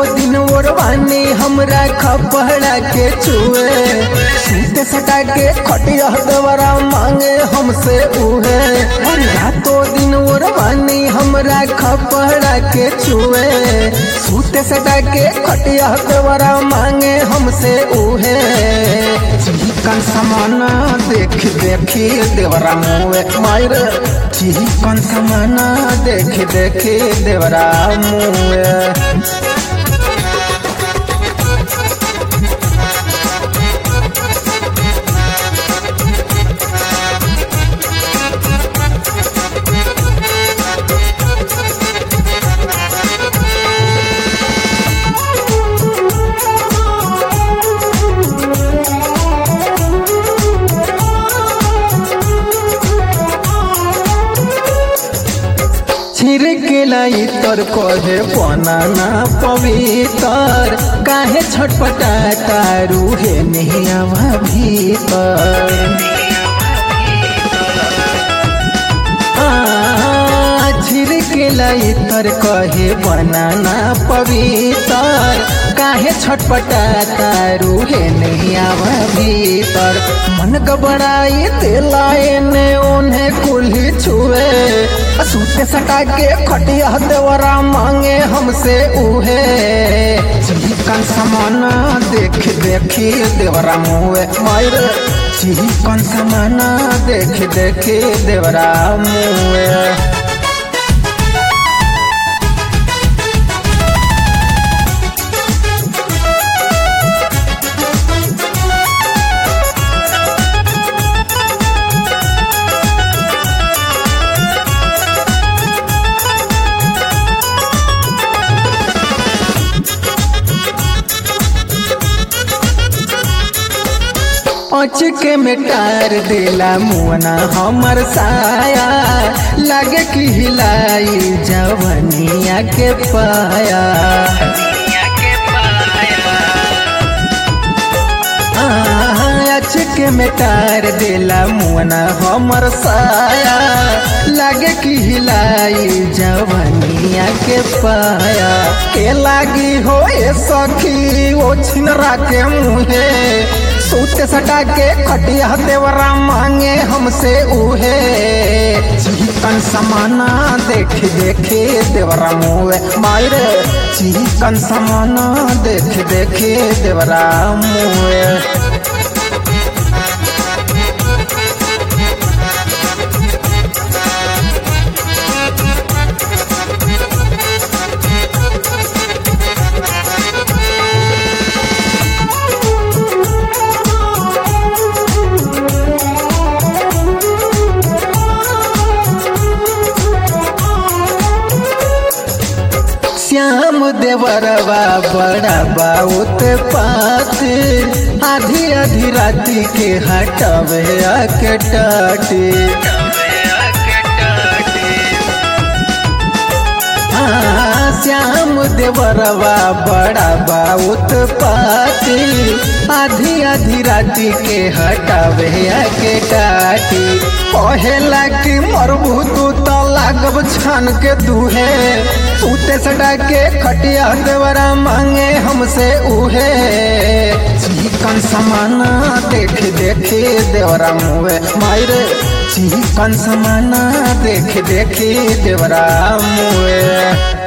दिन ओरवानी हमरा खपड़ा के छुए सूते सटा के खटिया दवरा मांगे हमसे उहे और रातों दिन ओरवानी हमरा खपड़ा के छुए सूते सटा के खटिया दवरा मांगे हमसे उहे चिकन समाना देख देखी देवरा मुए मायर चिकन समाना देख देखी देवरा मुए छिड़केला इतर कहे बनाना पवित्र काहे छटपटा रूहे निहवा भीतर छिड़केला इतर कहे बनाना पवित्र काहे छटपटा रूहे निहवा भीतर मन गबड़ाई दिलाए ने उन्हें कुल्ही छुए सूते सटा के खटिया देवरा मांगे हमसे उहे चिकन समाना देख देखी देवरा मुए मायर चिकन समाना देख देखी देवरा मुए अचके में टार देला मुअना हमर साया लागे कि हिलाई जवनिया के पाया अचके में टार देला मुअना हमर साया लागे कि हिलाई जवनिया के पाया के लागी हो ए सखी ओ छिनरा के मुहे सूते सटा के खटिया देवरा मांगे हमसे उहे चिकन समाना देख देखे देवरा मुए मायरे चिकन समाना देख देखे देवरा मुए श्याम देवरवा बड़ा बाउत पात आधी आधी राती के हटवे के टाटे श्याम देवरवा बड़ा बाउत पाती आधी आधी राती के हटावे के काटी कहेला कि मरबू तू तो लागब छान के दूहे सूते सटा के खटिया देवरा मांगे हमसे उहे चिकन समाना देख देखे देवरा मुए मायरे चिकन समाना देख देखे देवरा मुए